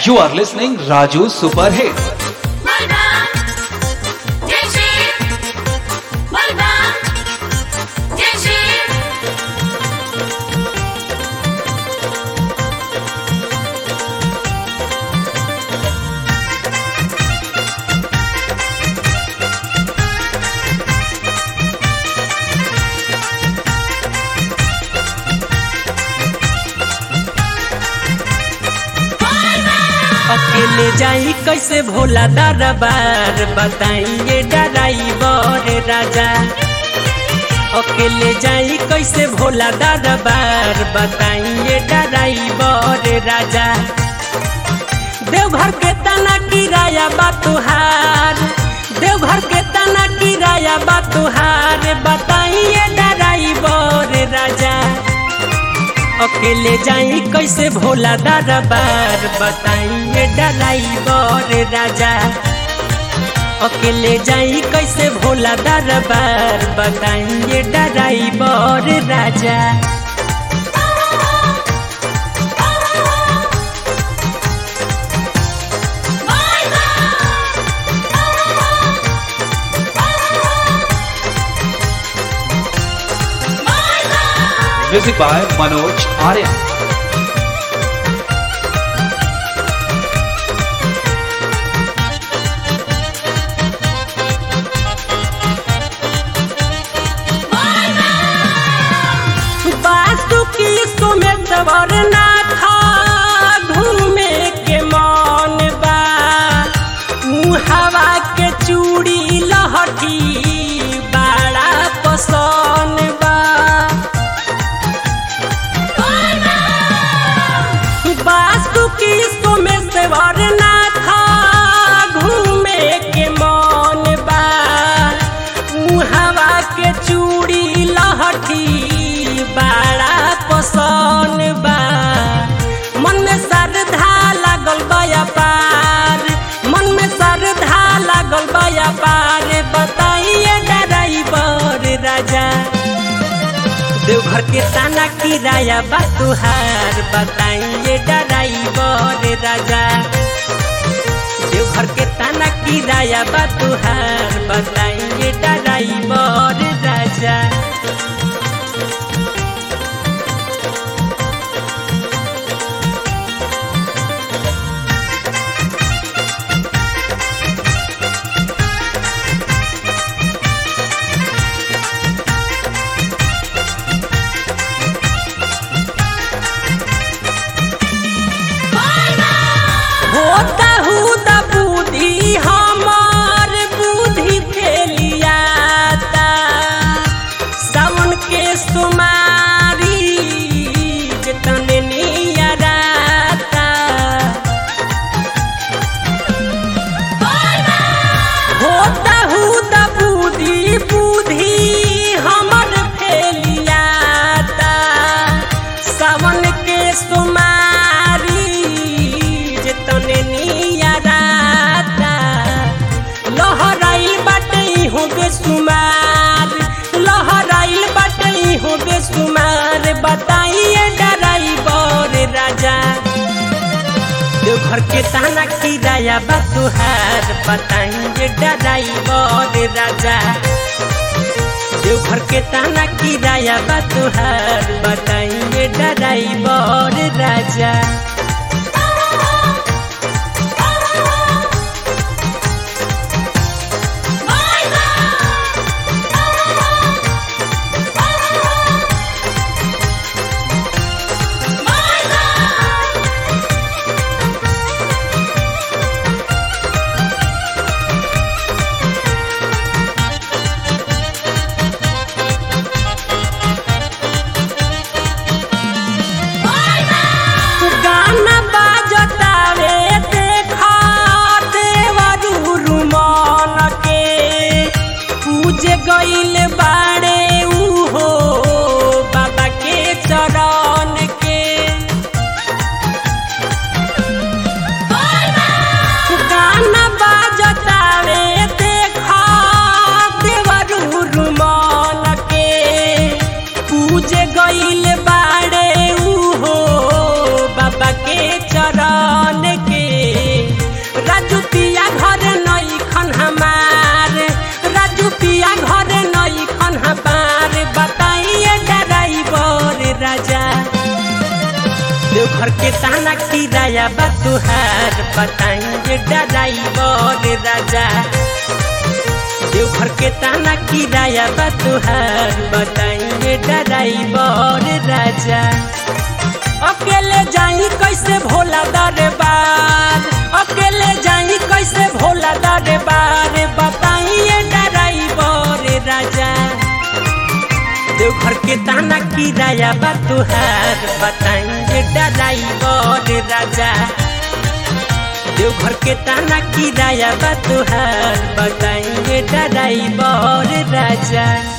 You are listening Raju Super Hit. Malbang Jeshi Malbang Jeshi अकेले जाई कैसे भोला दरबार बताइए डराइवर राजा अकेले जाई कैसे भोला दरबार बताइए डराइवर राजा देवघर के तना किराया बा तुहार देवघर के तना किराया बा तुहार बताइए डराइवर राजा अकेले जाई कैसे भोला दरबार बताइए डराइवर राजा अकेले जाई कैसे भोला दरबार बताइए डराइवर राजा Music by Manoj Arya. बासुकी सुमेत वरनाथ घूमे के मन बा ऊ हवा के चूड़ी लहठी बड़ा पसंद बा बासुकी सुमेत वरनाथ घूमे के मन बा ऊ हवा के चूड़ी लहठी बड़ा पसंद बा मन में श्रद्धा लागल बया पार मन में श्रद्धा लागल बया पार बताइए डराइवर राजा देवघर के ताना किराया बा तुहार बताइए डराइवर राजा देवघर के ताना किराया बा तुहार बताइए डराइवर राजा होता हुद बुद्धि हमार बुद्धि फेलियाता सावन के सुमारी जतने नियराता होता हुद बुद्धि बुद्धि हमर फेलियाता सावन के सुमारी जतने नियराता लहराइल बाटे हो बेसुमार लहराइल बाटे हो बेसुमार बताइए डराइवर राजा देवघर के ताना किराया बा तुहार बताइए डराइवर राजा देवघर के ताना किराया बा तुहार बताइए डराइवर राजा गाना बाजतावे देखा देवरू मन के पूजे गइल बाड़े उहो बाबा के चरण के गाना बाजतावे देखा देवरू मन के पूजे गइल बाड़े उहो बाबा के चरण के देवघर के ताना किराया बा तुहार बताइए ड्राइवर राजा देवघर के ताना किराया बा तुहार बताइए ड्राइवर राजा अकेले जाई कैसे भोला दरबार अकेले जाई कैसे भोला दरबार बताइए ड्राइवर राजा देवघर के ताना किराया बा तुहार बताइए ड्राइवर राजा देवघर के ताना किराया बा तुहार बताइए ड्राइवर राजा